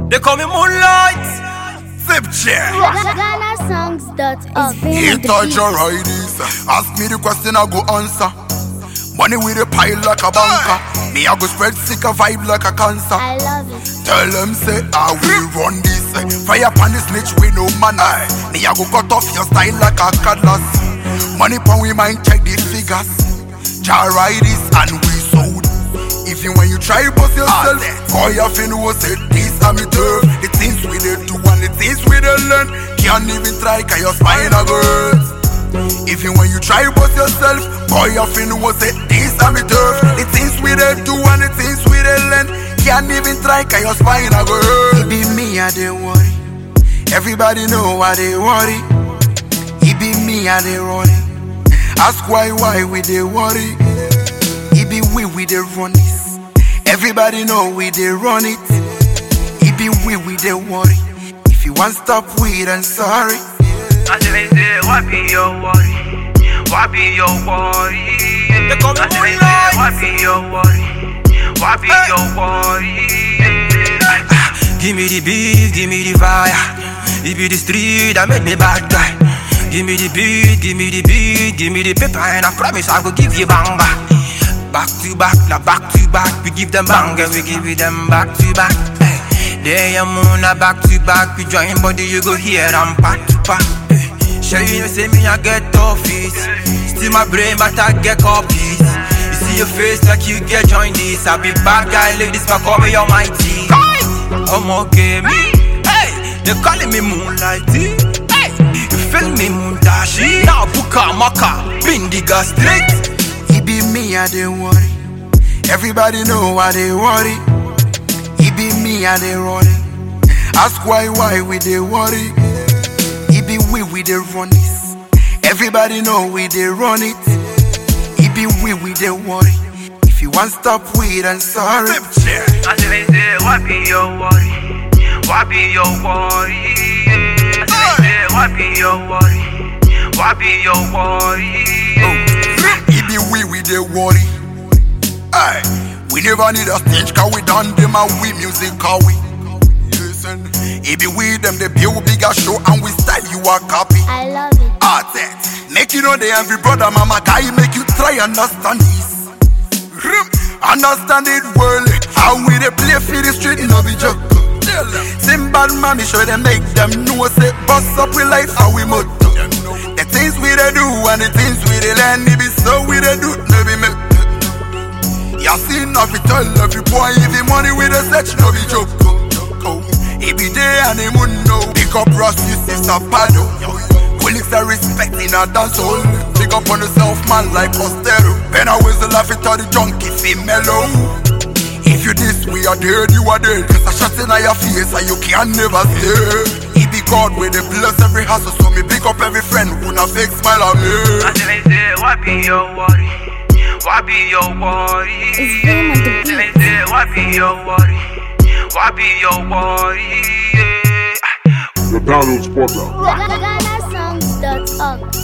They call me Moonlight. Zip chair. GhanaSongs.org. He touch your riders. Ask me the question, I go answer. Money with a pile like a banker. Me, I go spread sick a vibe like a cancer. I love it. Tell them say I will run this. Fire upon the snitch with no manner. Me, I go cut off your style like a cutlass. Money pon we mind check the figures. Jar riders and we sold. Even when you try bust yourself, call your fin who say this and me turf. The things we did do and the things we did learn. Can't even try cause your spine a girls. Even when you try bust yourself, boy your fin who say this and me turf. The things we did do and the things we did learn. Can't even try cause your spine a girl. It be me I dey worry. Everybody know why they worry. It be me I dey worry. Ask why why we dey worry. It be we we dey run this. Everybody know we dey run it. It be we we dey worry. If you want stop we then sorry. I say, say, what be your worry? What be your worry? They call me I say, Moonlight. say, what be your worry? What be your worry? Give me the beat, give me the fire. It be the street that made me bad guy. Give me the beat, give me the beat, give me the paper, and I promise I will give you bang back. Back to back, now back to back. We give them bang and we give it them back to back. Hey, They are moon, now back to back. We join body, you go here and back to back. Hey, Sure you know say me I get tough it. Still my brain, but I get copies. You see your face like you get joined this. I be bad guy, ladies, but call me almighty. I'm okay, me. Hey, they calling me moonlight. Hey, you feel me moondashi? Now buka maka, bindiga straight. It be me I dey worry. Everybody know why they worry. It be me I dey worry. Ask why why we dey worry. It be we we dey run this. Everybody know we dey run it. It be we we dey worry. If you want stop we then sorry. I say, say, what be your worry? What be your worry? I say, say, what be your worry? What be your worry? It be we we dey worry. Aye, we never need a stage cause we done them and we music cause we. Listen, it be we them they build bigger show and we style you a copy. I love it. Art Make you know the envy brother mama guy make you try understand this. Rim, Understand it well. How we they play for the street no be joke. Tell them. Same bad mommy show them make them know say bust up with life how we motto. The things we they do and the things we they learn it be so we they do no be make. You see enough it tell every boy if the money with the search no be joke. Oh, it be day and the moon no. Pick up Rusty sister Pado. Colleagues are respecting our dance hall. Pick up on yourself man like Costello. Ben I whistle laugh it all the junkie feel mellow. If you this we are dead, you are dead. Cause I shot in your face and you can never stay. He be God with the bless every hustle. So me pick up every friend who na fake smile at me. I say, say, what be your worry? What be your worry? It's game on the Say, beat. say, what be your worry? What be your worry? The Donald Spotter. GhanaSongs.org.